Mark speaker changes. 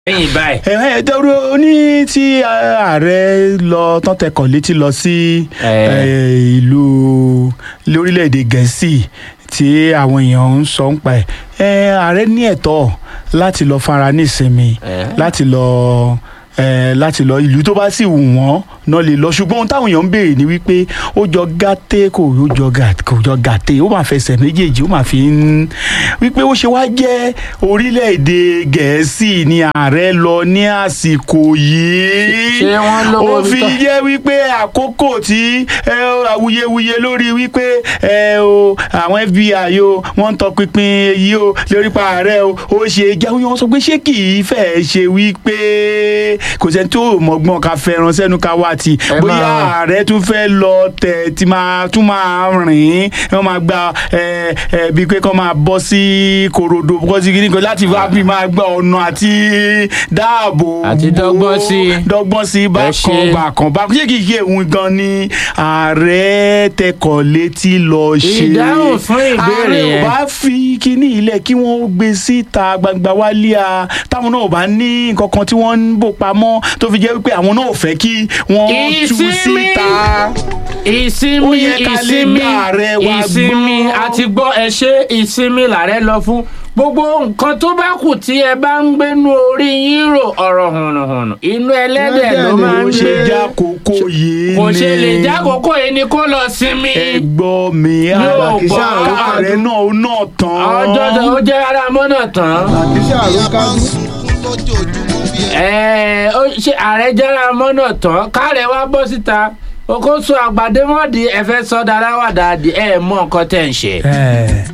Speaker 1: lẹ́yìn báyìí.
Speaker 2: ẹ dẹ́rù ní tí ààrẹ lọ tán tẹkọ̀ létí lọ sí
Speaker 1: Eh.
Speaker 2: eh, ìlú lórílẹ̀‐èdè gẹ̀ẹ́sì tí àwọn èèyàn ń sọ ń pa ẹ̀ Eh, ààrẹ ní ẹ̀tọ́ láti lọ fara ní ìsinmi
Speaker 1: Eh.
Speaker 2: láti lọ eh, láti lọ ìlú tó bá sì wù wọ́n náà lè lọ ṣùgbọ́n ohun táwọn èèyàn ń béèrè ni wípé ó jọ gàté kò ó jọ gà- kò jọ gàté ó máa fẹsẹ̀ méjèèjì ó máa fi ń wípé ó ṣe wá jẹ́ orílẹ̀-èdè gẹ̀ẹ́sì ni ààrẹ lọ ní àsìkò yìí
Speaker 1: Ṣé wọ́n lówó
Speaker 2: ó fi
Speaker 1: tán?
Speaker 2: jẹ́ wípé àkókò tí ẹ, ó, awuyewuye lórí wípé ẹ, o, àwọn FBI o wọ́n ń tọpinpin èyí o lórí pa ààrẹ o ó ṣe jáwé wọn sọ pé ṣé kì í fẹ́ ṣe wípé kò sẹ́ni tó mọ̀gbọ́n ká fẹ́ràn sẹ́nu ká wá ti
Speaker 1: Ẹ
Speaker 2: bóyá
Speaker 1: máa-
Speaker 2: ààrẹ tún fẹ́ lọ tẹ̀ tí máa tún máa rìn wọ́n máa gba ẹ, ẹ, bíi pé kọ́ máa bọ́ sí korodo bọ́ sí kíní kan láti wá bí máa gba ọ̀nà àti dáàbò
Speaker 1: Àti
Speaker 2: bò,
Speaker 1: dọ́gbọ́n sí i.
Speaker 2: dọ́gbọ́n sí i bákan
Speaker 1: ṣe.
Speaker 2: bákan bákan ṣé kìí ṣe òun gan ni ààrẹ tẹkọ̀ létí lọ ṣe
Speaker 1: Ìdáhùn fún ìbéèrè
Speaker 2: ààrẹ ò
Speaker 1: yẹn.
Speaker 2: bá fi kíní ilẹ̀ kí wọ́n gbé síta gbangba wálé a táwọn náà ò bá ní nǹkan kan tí wọ́n ń bò pamọ́ tó fi jẹ́ wípé àwọn náà ò fẹ́ kí wọ́n tú
Speaker 1: Ìsinmi!
Speaker 2: síta. Ó
Speaker 1: ìsinmi
Speaker 2: yẹ ká lè
Speaker 1: ìsinmi
Speaker 2: gba ààrẹ wa
Speaker 1: ìsinmi
Speaker 2: gbọ́.
Speaker 1: àti gbọ́ ẹ ṣe ìsinmi làárẹ̀ lọ fún gbogbo nǹkan tó bá kù tí ẹ bá ń gbénú orí yín rò ọ̀rọ̀ hùnùhùnù inú ẹlẹ́dẹ̀ ló máa ń
Speaker 2: ó ṣe
Speaker 1: gbé
Speaker 2: já kókó yìí ni
Speaker 1: kò ṣe lè jákòókò yìí ni kó lọ sinmi
Speaker 2: ẹgbọ́ mi
Speaker 1: Yóò
Speaker 2: àkísà
Speaker 1: gbọ́.
Speaker 2: ààrẹ náà ó náà tán.
Speaker 1: ọjọ́ tó ó jẹ́ ara mọ́nà tán
Speaker 3: àkísà ló kájú.
Speaker 1: Ẹ, ó ṣe ààrẹ jára mọ́nà tán kárẹ̀ wá bọ́ síta okòso àgbàdémọ́dì ẹ̀fẹ́ sọ́dà aláwàdà ẹ̀ mọ́ nǹkan tẹ̀ ń ṣe.
Speaker 2: Ẹ.